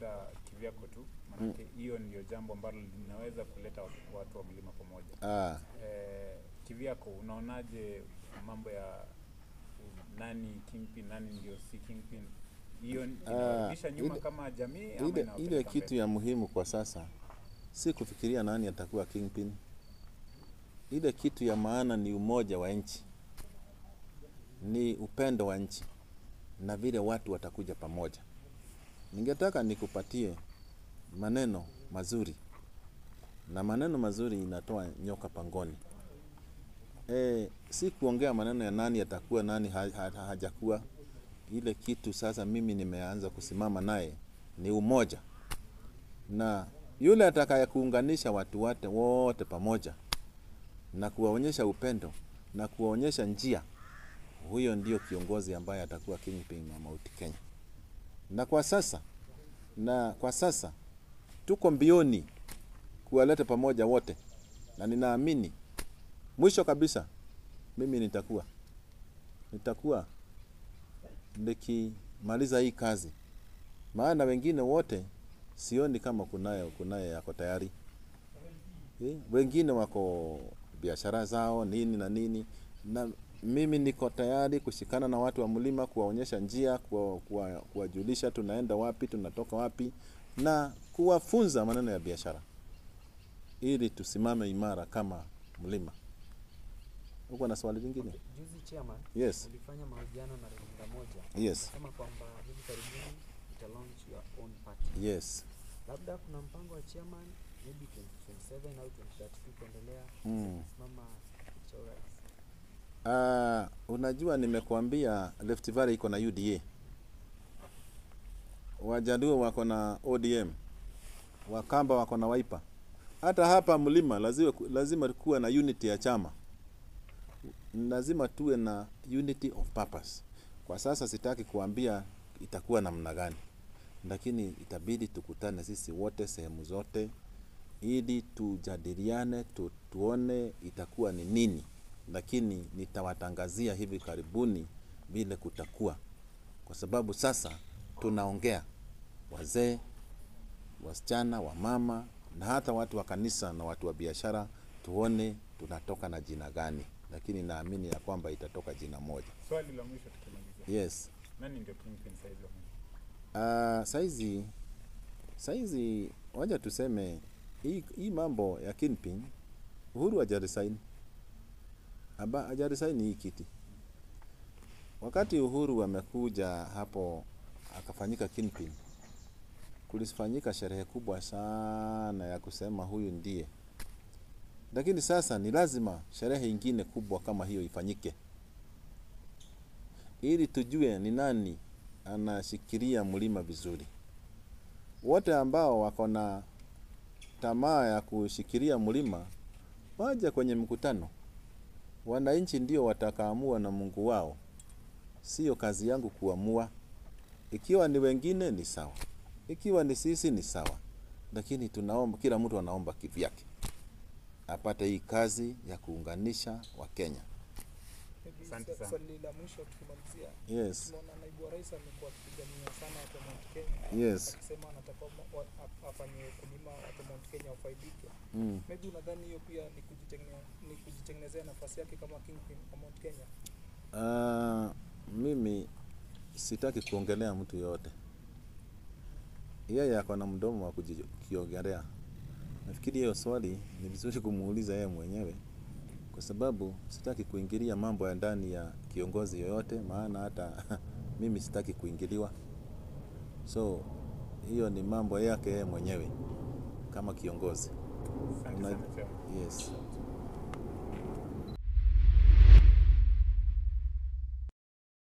labda kivyako tu, manake hiyo ndio jambo ambalo linaweza kuleta watu- watu wa mlima pamoja. Ah, Eh, kivyako unaonaje mambo ya nani kingpin, nani ndio si kingpin? Hiyo inawarudisha nyuma ile- kama jamii ama ile, ile inawapeleka kitu mbele? ya muhimu kwa sasa si kufikiria nani atakuwa kingpin. Ile kitu ya maana ni umoja wa nchi, ni upendo wa nchi na vile watu watakuja pamoja. Ningetaka nikupatie maneno mazuri, na maneno mazuri inatoa nyoka pangoni. E, si kuongea maneno ya nani atakuwa nani ha, ha, ha, hajakuwa. Ile kitu sasa mimi nimeanza kusimama naye ni umoja, na yule atakaye kuunganisha watu wote wote pamoja na kuwaonyesha upendo na kuwaonyesha njia, huyo ndio kiongozi ambaye atakuwa kingpin wa Mount Kenya. Na kwa sasa na kwa sasa tuko mbioni kuwaleta pamoja wote, na ninaamini mwisho kabisa mimi nitakuwa nitakuwa nikimaliza hii kazi, maana wengine wote sioni kama kunaye kunaye yako tayari eh, wengine wako biashara zao nini na nini, na mimi niko tayari kushikana na watu wa mlima, kuwaonyesha njia, kuwa- kuwa- kuwajulisha tunaenda wapi, tunatoka wapi, na kuwafunza maneno ya biashara ili tusimame imara kama mlima. Uko na swali lingine? Juzi chairman, Yes, ulifanya mahojiano na runinga moja yes, sema kwamba hivi karibuni uta launch your own party. yes. Labda kuna mpango wa chairman maybe 2027 au 2032 kuendelea Mm. kusimama cha urais. Ah, unajua nimekuambia Rift Valley iko na UDA, Wajaluo wako na ODM, Wakamba wako na Wiper. Hata hapa mlima lazima, lazima kuwe na unity ya chama, lazima tuwe na unity of purpose. Kwa sasa sitaki kuambia itakuwa namna gani, lakini itabidi tukutane sisi wote sehemu zote ili tujadiliane tu, tuone itakuwa ni nini, lakini nitawatangazia hivi karibuni vile kutakuwa, kwa sababu sasa tunaongea wazee, wasichana, wamama na hata watu wa kanisa na watu wa biashara, tuone tunatoka na jina gani, lakini naamini ya kwamba itatoka jina moja. Swali la mwisho tukimalizia, Yes. nani ndio kingpin saizi wa mlima? Uh, saizi saizi waja tuseme hii, hii mambo ya kingpin Uhuru hajarisaini aba hajarisaini hii kiti. Wakati Uhuru amekuja hapo akafanyika kingpin, kulifanyika sherehe kubwa sana ya kusema huyu ndiye, lakini sasa ni lazima sherehe ingine kubwa kama hiyo ifanyike ili tujue ni nani anashikilia mlima vizuri. Wote ambao wako na tamaa ya kushikilia mlima waje kwenye mkutano. Wananchi ndio watakaamua na Mungu wao, sio kazi yangu kuamua. Ikiwa ni wengine ni sawa, ikiwa ni sisi ni sawa, lakini tunaomba, kila mtu anaomba kivyake apate hii kazi ya kuunganisha Wakenya. Maybe Asante sa- sana. Swali la mwisho tukimalizia, Yes, tunaona naibu wa rais amekuwa akipigania sana watu wa Mount Kenya yes. akisema anataka wa- wa- af- afanye ukulima watu wa Mount Kenya wafaidike. Mm. Maybe unadhani hiyo pia ni kujitengene- ni kujitengenezea nafasi yake kama kingpin wa Mount Kenya? Ah, mimi sitaki kuongelea mtu yoyote. Yeye ako na mdomo wa kujiongelea. Nafikiri hiyo swali ni vizuri kumuuliza yeye mwenyewe, kwa sababu sitaki kuingilia mambo ya ndani ya kiongozi yoyote, maana hata mimi sitaki kuingiliwa. So hiyo ni mambo yake yeye mwenyewe kama kiongozi. Asante Una- sana Chairman. Yes.